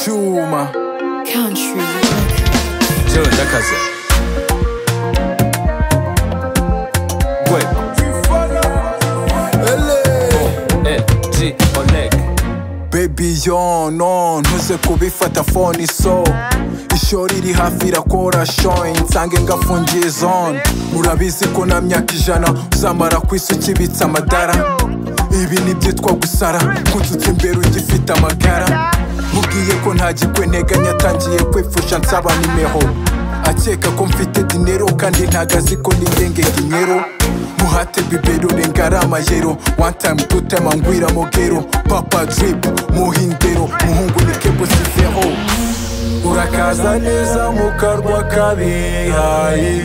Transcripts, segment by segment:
Chuma. Country. Cyo ndakaze. Gwe. Ele. Eh, G, Oleg. baby yo no ntuze kubifata phone so ishori riri hafi irakora shoin nsange ngafungiye zone murabizi ko na myaka ijana uzamara ku isi ukibitsa amadara ibi nibyitwa gusara kutsutsa imbere ugifite amagara mubwiye ko nta gikwenteganya atangiye kwipfusha nsaba nimero akeka ko mfite dinero kandi ntago azi ko nigenge dinero muhate bibero rengara amayero one time two time angwira mogero papa drip muhindero muhungu ni kebo sivero urakaza neza mu karwa kabihaye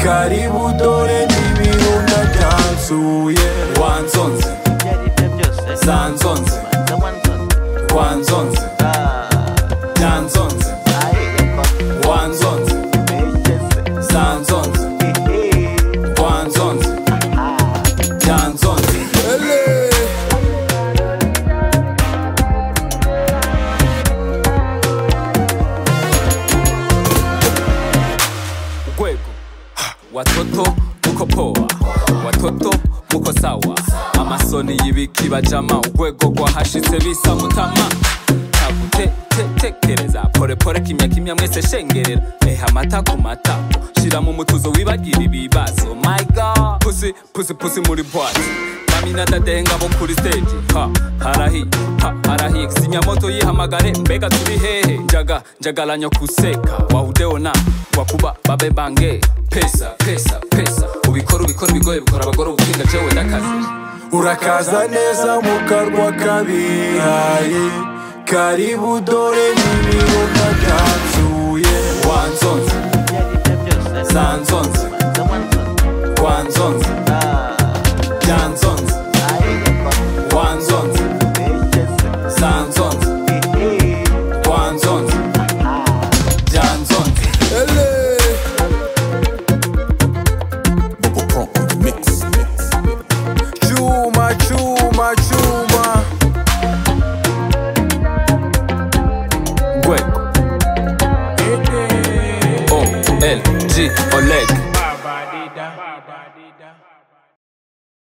karibu dore n'ibirunga byansuye wanzonze zanzonze wanzonze byanzonze wanzonze zanzonze wanzonze byanzonze Gwego. Watoto muko poa. Watoto muko sawa. Amasoni y'ibiki bajama ugwego gwahashitse bisa mutama. Tabute te tekereza pore pore kimya kimya mwese shengerera eha amata ku matako shira mu mutuzo wibagira ibibazo my god pussy pussy pussy muri bwati Amina dadenga bo kuri stage ha harahi ha harahi sinyamoto yihamagare mbega turi hehe njaga njagalanya kuseka wahudeona wakuba babe bange pesa pesa pesa ubikora ubikora bigoye bikora abagore ubutsinda jewe ndakazi urakaza neza mu karwa kabihaye karibu dore n'ibirunga byansuye wanzonze zanzonze wanzonze byanzonze wanzonze zanzonze wanzonze byanzonze Bubble Pump on the mix. Chuma, chuma, chuma. gwego o l g oleg